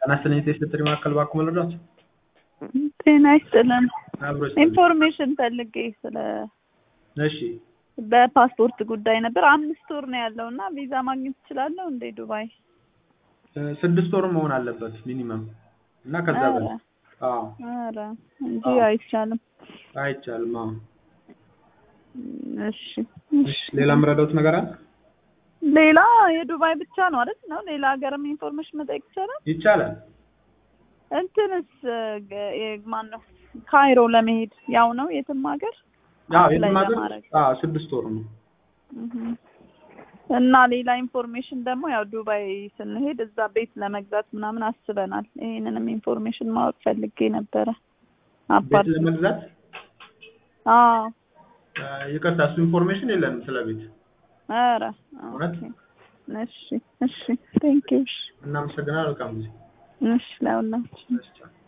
ጤና ይስጥልኝ የሴት ማዕከል ባክዎ መረዳት ጤና ይስጥልን። አብሮ ይስጥልኝ። ኢንፎርሜሽን ፈልጌ ስለ እሺ በፓስፖርት ጉዳይ ነበር። አምስት ወር ነው ያለው እና ቪዛ ማግኘት እችላለሁ እንዴ ዱባይ? እ ስድስት ወር መሆን አለበት ሚኒመም እና ከዛ ኧረ በላይ አዎ ኧረ እንጂ አዎ። አይቻልም። አይቻልም። አዎ እሺ እሺ ሌላ የምረዳውት ነገር አለ? ሌላ የዱባይ ብቻ ነው አይደል? ነው ሌላ ሀገርም ኢንፎርሜሽን መጠየቅ ይቻላል? ይቻላል። እንትንስ ማን ነው ካይሮ ለመሄድ ያው ነው የትም ሀገር አዎ አፕላይ የትም ሀገር ለማድረግ አዎ ስድስት ወር ነው። እህ። እና ሌላ ኢንፎርሜሽን ደግሞ ያው ዱባይ ስንሄድ እዛ ቤት ለመግዛት ምናምን አስበናል። ይሄንንም ኢንፎርሜሽን ማወቅ ፈልጌ ነበረ። ቤት አፓርት ለመግዛት አዎ እ ይቅርታ እሱ ኢንፎርሜሽን የለንም ስለ ቤት። ኧረ እውነት? ኦኬ። እሺ እሺ ቴንክ ዩ እሺ እናመሰግናለን። መልካም ጊዜ። እሺ ለሁላችን እሺ ቻው።